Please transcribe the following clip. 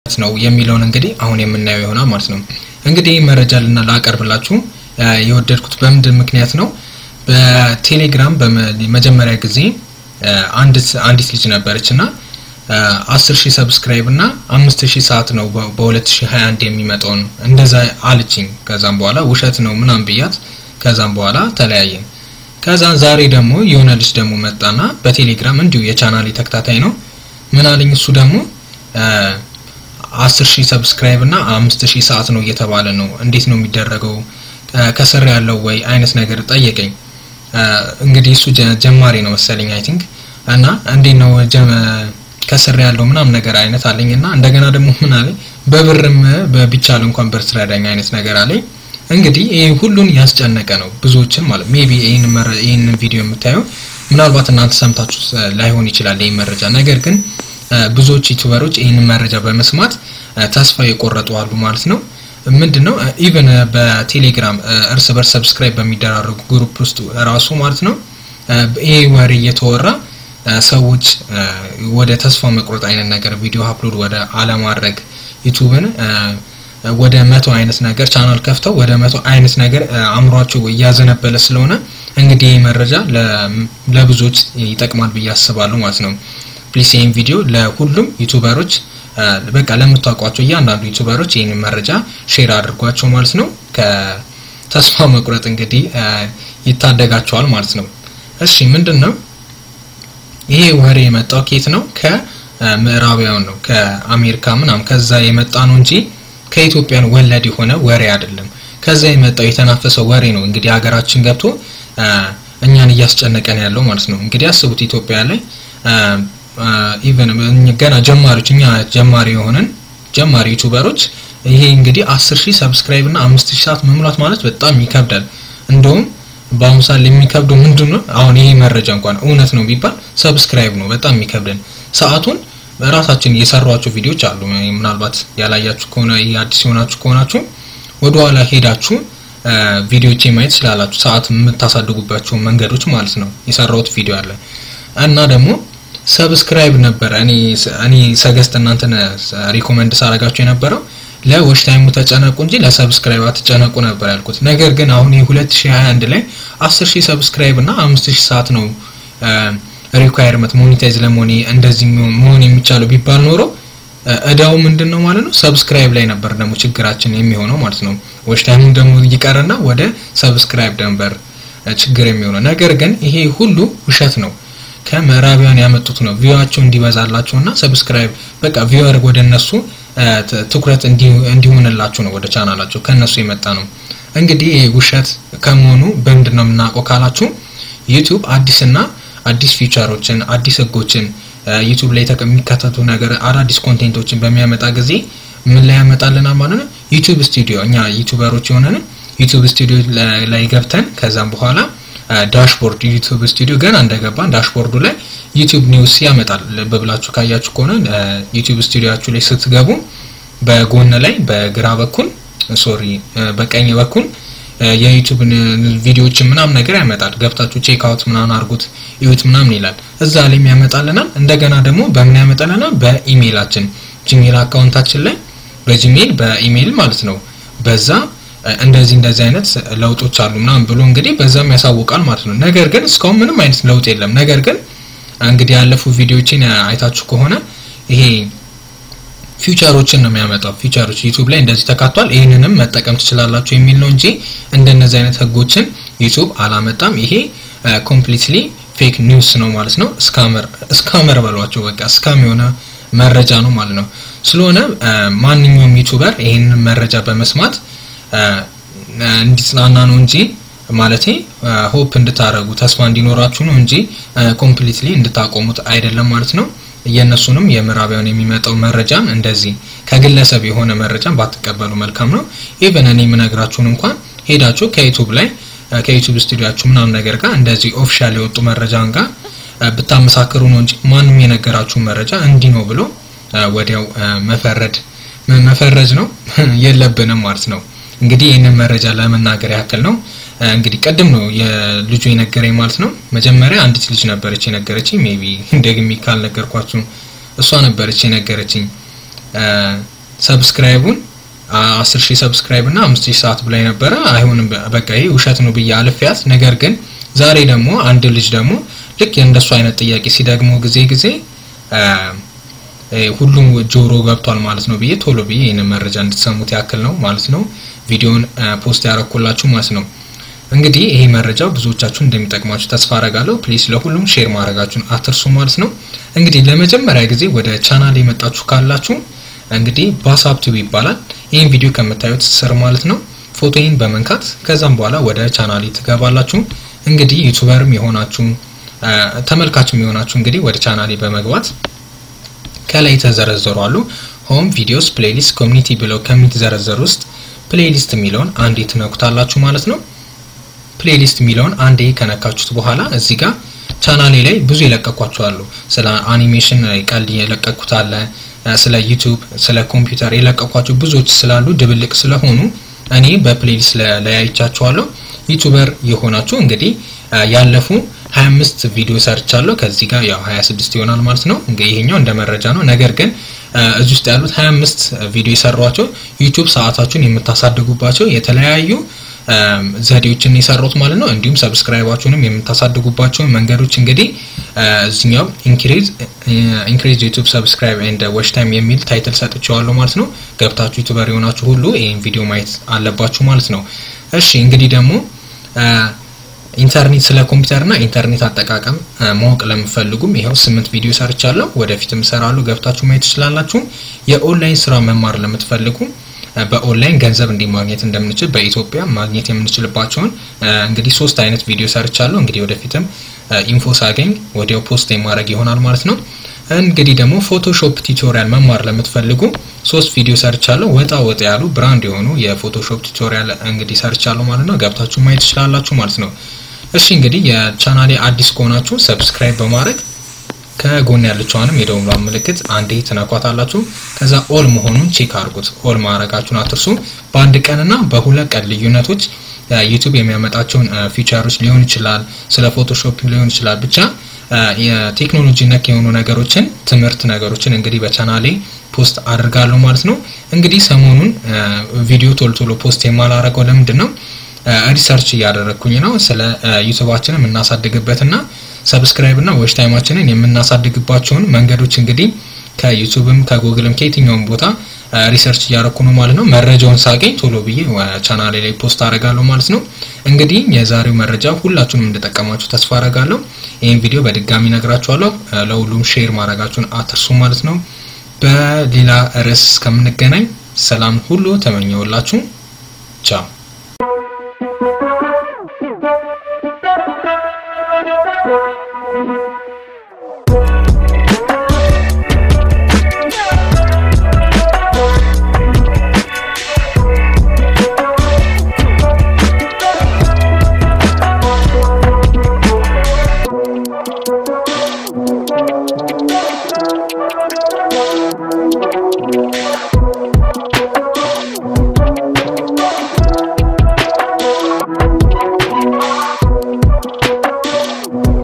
ነው የሚለውን እንግዲህ አሁን የምናየው ይሆናል ማለት ነው። እንግዲህ መረጃ ልና ላቀርብላችሁ የወደድኩት በምንድን ምክንያት ነው? በቴሌግራም በመጀመሪያ ጊዜ አንዲት ልጅ ነበረች እና አስር ሺህ ሰብስክራይብ እና አምስት ሺህ ሰዓት ነው በ2021 የሚመጣውን እንደዛ አለችኝ። ከዛም በኋላ ውሸት ነው ምናምን ብያት ከዛም በኋላ ተለያየን። ከዛ ዛሬ ደግሞ የሆነ ልጅ ደግሞ መጣና በቴሌግራም እንዲሁ የቻናሌ ተከታታይ ነው ምን አለኝ እሱ ደግሞ አስር ሺህ ሰብስክራይብ እና አምስት ሺህ ሰዓት ነው እየተባለ ነው እንዴት ነው የሚደረገው ከስር ያለው ወይ አይነት ነገር ጠየቀኝ። እንግዲህ እሱ ጀማሪ ነው መሰለኝ አይ ቲንክ እና እንዴት ነው ከስር ያለው ምናምን ነገር አይነት አለኝ እና እንደገና ደግሞ ምን አለኝ በብርም ቢቻል እንኳን ብር ትረዳኝ አይነት ነገር አለኝ። እንግዲህ ይሄ ሁሉን ያስጨነቀ ነው ብዙዎችን ማለት ሜቢ ይህን ቪዲዮ የምታየው ምናልባት እናንተ ሰምታችሁ ላይሆን ይችላል ይህ መረጃ ነገር ግን ብዙዎች ዩቲዩበሮች ይህንን መረጃ በመስማት ተስፋ የቆረጡ አሉ ማለት ነው። ምንድን ነው ኢቨን በቴሌግራም እርስ በርስ ሰብስክራይብ በሚደራረጉ ግሩፕ ውስጥ ራሱ ማለት ነው ይሄ ወሬ እየተወራ ሰዎች ወደ ተስፋ መቁረጥ አይነት ነገር ቪዲዮ አፕሎድ ወደ አለማድረግ ዩቱብን ወደ መቶ አይነት ነገር ቻናል ከፍተው ወደ መቶ አይነት ነገር አእምሯቸው እያዘነበለ ስለሆነ እንግዲህ ይህ መረጃ ለብዙዎች ይጠቅማል ብዬ አስባለሁ ማለት ነው። ፕሊስ ይህን ቪዲዮ ለሁሉም ዩቱበሮች በቃ ለምታውቋቸው እያንዳንዱ ዩቱበሮች ይህን መረጃ ሼር አድርጓቸው ማለት ነው። ከተስፋ መቁረጥ እንግዲህ ይታደጋቸዋል ማለት ነው። እሺ ምንድን ነው ይሄ ወሬ የመጣው ኬት ነው? ከምዕራባውያን ነው ከአሜሪካ ምናምን ከዛ የመጣ ነው እንጂ ከኢትዮጵያን ወለድ የሆነ ወሬ አይደለም። ከዛ የመጣው የተናፈሰው ወሬ ነው እንግዲህ ሀገራችን ገብቶ እኛን እያስጨነቀን ያለው ማለት ነው። እንግዲህ አስቡት ኢትዮጵያ ላይ ኢቨን ገና ጀማሪዎች እኛ ጀማሪ የሆነን ጀማሪ ዩቱበሮች ይሄ እንግዲህ አስር ሺህ ሰብስክራይብ እና አምስት ሺህ ሰዓት መሙላት ማለት በጣም ይከብዳል። እንደውም በአሁኑ ሰዓት የሚከብደው ምንድን ነው? አሁን ይሄ መረጃ እንኳን እውነት ነው ቢባል ሰብስክራይብ ነው በጣም የሚከብደን። ሰዓቱን ራሳችን የሰሯቸው ቪዲዮዎች አሉ። ምናልባት ያላያችሁ ከሆነ ይሄ አዲስ የሆናችሁ ከሆናችሁ ወደኋላ ሄዳችሁ ቪዲዮቼ ማየት ስላላችሁ ሰዓት የምታሳድጉባቸው መንገዶች ማለት ነው። የሰራሁት ቪዲዮ አለ እና ደግሞ ሰብስክራይብ ነበረ እኔ እኔ ሰገስት እናንተን ሪኮመንድ ሳረጋችሁ የነበረው ለዎች ታይሙ ተጨነቁ እንጂ ለሰብስክራይብ አትጨነቁ ነበር ያልኩት። ነገር ግን አሁን የ2021 ላይ 10000 ሰብስክራይብ እና 5000 ሰዓት ነው ሪኳየርመንት ሞኔታይዝ ለመሆን እንደዚህ መሆን የሚቻለው ቢባል ኖሮ እዳው ምንድን ነው ማለት ነው ሰብስክራይብ ላይ ነበር ደግሞ ችግራችን የሚሆነው ማለት ነው። ዎች ታይሙ ደግሞ ይቀርና ወደ ሰብስክራይብ ነበር ችግር የሚሆነው። ነገር ግን ይሄ ሁሉ ውሸት ነው። ከምዕራቢያን ያመጡት ነው ቪዋቸው እንዲበዛላቸውና ሰብስክራይብ በቃ ቪወር ወደ እነሱ ትኩረት እንዲሆንላችሁ ነው ወደ ቻናላቸው ከነሱ የመጣ ነው። እንግዲህ ውሸት ከመሆኑ በምንድን ነው የምናውቀው ካላችሁ ዩቲዩብ አዲስና አዲስ ፊቸሮችን አዲስ ህጎችን ዩቲዩብ ላይ የሚከተቱ ነገር አዳዲስ ኮንቴንቶችን በሚያመጣ ጊዜ ምን ላይ ያመጣልናል ማለት ነው። ዩቲዩብ ስቱዲዮ እኛ ዩቲዩበሮች የሆነን ዩቲዩብ ስቱዲዮ ላይ ገብተን ከዛም በኋላ ዳሽቦርድ ዩቲዩብ ስቱዲዮ ገና እንደገባን ዳሽቦርዱ ላይ ዩቲዩብ ኒውስ ያመጣል። በብላችሁ ካያችሁ ከሆነ ዩቲዩብ ስቱዲዮአችሁ ላይ ስትገቡ በጎን ላይ በግራ በኩል ሶሪ በቀኝ በኩል የዩቲዩብ ቪዲዮዎችን ምናምን ነገር ያመጣል። ገብታችሁ ቼክ አውት ምናምን አድርጉት እዩት ምናምን ይላል። እዛ ላይም ያመጣልናል። እንደገና ደግሞ በምን ያመጣልናል? በኢሜይላችን ጂሜል አካውንታችን ላይ በጂሜል በኢሜይል ማለት ነው በዛ እንደዚህ እንደዚህ አይነት ለውጦች አሉ ምናምን ብሎ እንግዲህ በዛም ያሳውቃል ማለት ነው። ነገር ግን እስካሁን ምንም አይነት ለውጥ የለም። ነገር ግን እንግዲህ ያለፉ ቪዲዮዎችን አይታችሁ ከሆነ ይሄ ፊውቸሮችን ነው የሚያመጣው። ፊውቸሮች ዩቲዩብ ላይ እንደዚህ ተካቷል፣ ይህንንም መጠቀም ትችላላችሁ የሚል ነው እንጂ እንደነዚህ አይነት ህጎችን ዩቲዩብ አላመጣም። ይሄ ኮምፕሊትሊ ፌክ ኒውስ ነው ማለት ነው። ስካመር ስካመር በሏቸው በቃ ስካም የሆነ መረጃ ነው ማለት ነው። ስለሆነ ማንኛውም ዩቲዩበር ይህንን መረጃ በመስማት እንዲጽናና ነው እንጂ ማለቴ ሆፕ እንድታረጉ ተስፋ እንዲኖራችሁ ነው እንጂ ኮምፕሊትሊ እንድታቆሙት አይደለም ማለት ነው። የእነሱንም የምዕራባውያን የሚመጣው መረጃን እንደዚህ ከግለሰብ የሆነ መረጃን ባትቀበሉ መልካም ነው። ኢቨን እኔ የምነግራችሁን እንኳን ሄዳችሁ ከዩቱብ ላይ ከዩቱብ ስቱዲዮአችሁ ምናምን ነገር ጋር እንደዚህ ኦፊሻል የወጡ መረጃን ጋር ብታመሳክሩ ነው እንጂ ማንም የነገራችሁን መረጃ እንዲህ ነው ብሎ ወዲያው መፈረድ መፈረጅ ነው የለብንም ማለት ነው። እንግዲህ ይህንን መረጃ ለመናገር ያክል ነው። እንግዲህ ቅድም ነው የልጁ የነገረኝ ማለት ነው። መጀመሪያ አንዲት ልጅ ነበረች የነገረችኝ። ሜቢ ደግሜ ካልነገርኳችሁ እሷ ነበረች የነገረችኝ። ሰብስክራይቡን አስር ሺህ ሰብስክራይብ እና አምስት ሺህ ሰዓት ብላይ ነበረ። አይሆንም በቃ ይሄ ውሸት ነው ብዬ አልፊያት። ነገር ግን ዛሬ ደግሞ አንድ ልጅ ደግሞ ልክ የእንደሱ አይነት ጥያቄ ሲደግሞ ጊዜ ጊዜ ሁሉም ጆሮ ገብቷል ማለት ነው ብዬ ቶሎ ብዬ ይህንን መረጃ እንድትሰሙት ያክል ነው ማለት ነው ቪዲዮን ፖስት ያረኩላችሁ ማለት ነው። እንግዲህ ይሄ መረጃ ብዙዎቻችሁ እንደሚጠቅማችሁ ተስፋ አረጋለሁ። ፕሊስ ለሁሉም ሼር ማድረጋችሁን አትርሱ ማለት ነው። እንግዲህ ለመጀመሪያ ጊዜ ወደ ቻናል የመጣችሁ ካላችሁ እንግዲህ ባሳብቱ ይባላል። ይህን ቪዲዮ ከምታዩት ስር ማለት ነው ፎቶዬን በመንካት ከዛም በኋላ ወደ ቻናሌ ትገባላችሁ። እንግዲህ ዩቱበርም የሆናችሁ ተመልካችም የሆናችሁ እንግዲህ ወደ ቻናሌ በመግባት ከላይ የተዘረዘሩ አሉ ሆም ቪዲዮስ፣ ፕሌሊስት፣ ኮሚኒቲ ብለው ከሚዘረዘሩ ውስጥ ፕሌሊስት የሚለውን አንዴ ትነኩታላችሁ ማለት ነው። ፕሌሊስት የሚለውን አንዴ ከነካችሁት በኋላ እዚህ ጋር ቻናሌ ላይ ብዙ የለቀኳቸው አሉ። ስለ አኒሜሽን ቀልድ የለቀኩት አለ ስለ ዩቱብ ስለ ኮምፒውተር የለቀኳቸው ብዙዎች ስላሉ ድብልቅ ስለሆኑ እኔ በፕሌሊስት ለያይቻቸዋለሁ። ዩቱበር የሆናችሁ እንግዲህ ያለፉ 25 ቪዲዮ ሰርቻለሁ። ከዚህ ጋር ያው 26 ይሆናል ማለት ነው። እንግዲህ ይሄኛው እንደ መረጃ ነው። ነገር ግን እዚህ ውስጥ ያሉት 25 ቪዲዮ የሰሯቸው ዩቱብ ሰዓታችሁን የምታሳድጉባቸው የተለያዩ ዘዴዎችን የሰሩት ማለት ነው። እንዲሁም ሰብስክራይባችሁንም የምታሳድጉባቸውን መንገዶች እንግዲህ እዚኛው ኢንክሪዝ ኢንክሪዝ ዩቲዩብ ሰብስክራይብ ኤንድ ዋች ታይም የሚል ታይትል ሰጥቼዋለሁ ማለት ነው። ገብታችሁ ዩቲዩበር የሆናችሁ ሁሉ ይህን ቪዲዮ ማየት አለባችሁ ማለት ነው። እሺ እንግዲህ ደግሞ ኢንተርኔት ስለ ኮምፒውተርና ኢንተርኔት አጠቃቀም ማወቅ ለምፈልጉም ይኸው ስምንት ቪዲዮ ሰርቻለሁ። ወደፊትም እሰራለሁ። ገብታችሁ ማየት ትችላላችሁ። የኦንላይን ስራ መማር ለምትፈልጉ በኦንላይን ገንዘብ እንዴት ማግኘት እንደምንችል በኢትዮጵያ ማግኘት የምንችልባቸውን እንግዲህ ሶስት አይነት ቪዲዮ ሰርቻለሁ። እንግዲህ ወደፊትም ኢንፎ ሳገኝ ወዲያው ፖስት የማድረግ ይሆናል ማለት ነው። እንግዲህ ደግሞ ፎቶሾፕ ቱቶሪያል መማር ለምትፈልጉ ሶስት ቪዲዮ ሰርቻለሁ። ወጣ ወጣ ያሉ ብራንድ የሆኑ የፎቶሾፕ ቱቶሪያል እንግዲህ ሰርቻለሁ ማለት ነው። ገብታችሁ ማየት ትችላላችሁ ማለት ነው። እሺ እንግዲህ የቻናሌ አዲስ ከሆናችሁ ሰብስክራይብ በማድረግ ከጎን ያለችዋንም የደውል ምልክት አንዴ ትነኳታላችሁ። ከዛ ኦል መሆኑን ቼክ አድርጉት። ኦል ማድረጋችሁን አትርሱ። በአንድ ቀንና በሁለት ቀን ልዩነቶች ዩቱብ የሚያመጣቸውን ፊቸሮች ሊሆን ይችላል፣ ስለ ፎቶሾፕ ሊሆን ይችላል። ብቻ የቴክኖሎጂ ነክ የሆኑ ነገሮችን ትምህርት ነገሮችን እንግዲህ በቻናሌ ፖስት አድርጋለሁ ማለት ነው። እንግዲህ ሰሞኑን ቪዲዮ ቶሎ ቶሎ ፖስት የማላረገው ለምንድን ነው? ሪሰርች እያደረግኩኝ ነው ስለ ዩቱባችንን የምናሳድግበትና ሰብስክራይብ እና ዎች ታይማችንን የምናሳድግባቸውን መንገዶች እንግዲህ ከዩቱብም ከጉግልም ከየትኛውም ቦታ ሪሰርች እያደረኩ ነው ማለት ነው። መረጃውን ሳገኝ ቶሎ ብዬ ቻናሌ ላይ ፖስት አደርጋለሁ ማለት ነው። እንግዲህ የዛሬው መረጃ ሁላችሁንም እንደጠቀማችሁ ተስፋ አደርጋለሁ። ይህን ቪዲዮ በድጋሚ ነግራችኋለሁ። ለሁሉም ሼር ማድረጋችሁን አትርሱ ማለት ነው። በሌላ ርዕስ እስከምንገናኝ ሰላም ሁሉ ተመኘውላችሁ። ቻው